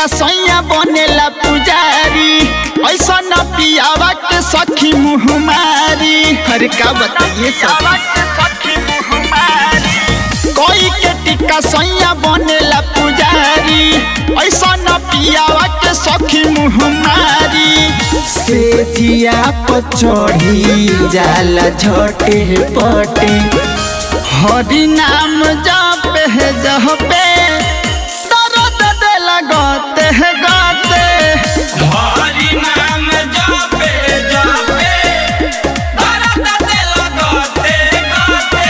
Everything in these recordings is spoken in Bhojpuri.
टिका सैया बनेला पुजारी ऐसा न पियावा के सखी मुँह मारी अरे का बताइए सब कोई के टिका सैया बनेला पुजारी ऐसा न पियावा के सखी मुँह मारी से जिया पचड़ी जाला झटे पटे हरि नाम जप है जहपे दर्द दिल गते है गते हरि नाम जपे जपे दर्द दिल गते गते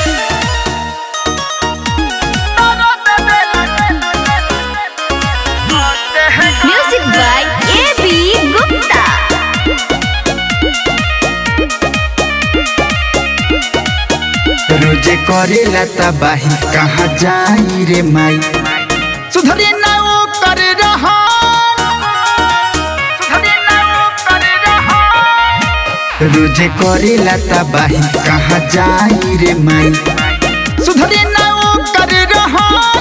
Music by A.B. Gupta. रोजे करेला तबाही कहाँ जाई रे माई सुधरे ना वो कर रहा रोजे करेला तबाही कहाँ जाई रे माई सुधरे ना वो कर रहा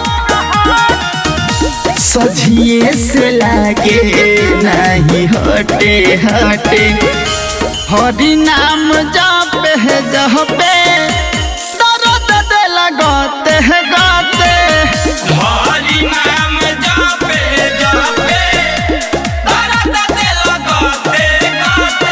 सझिए से लागे नहीं हटे हटे हरि नाम जप है जहपे दर्द दिल गते है गते हरि नाम जपे जपे दर्द दिल गते गते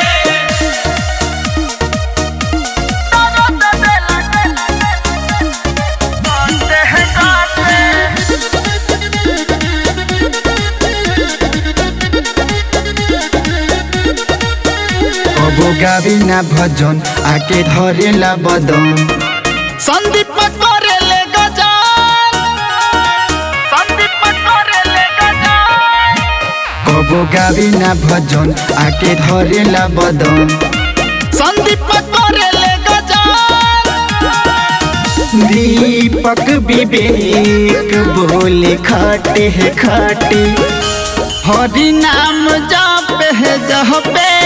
कबो गावी ना भजन आके धरेला बदन संदीप करेले गजान संदीप करेले गजान कबो गावी ना भजन आके धरेला बदन संदीप करेले गजान दीपक विवेक बोले खाटे है खाटे हरि नाम जप है जहपे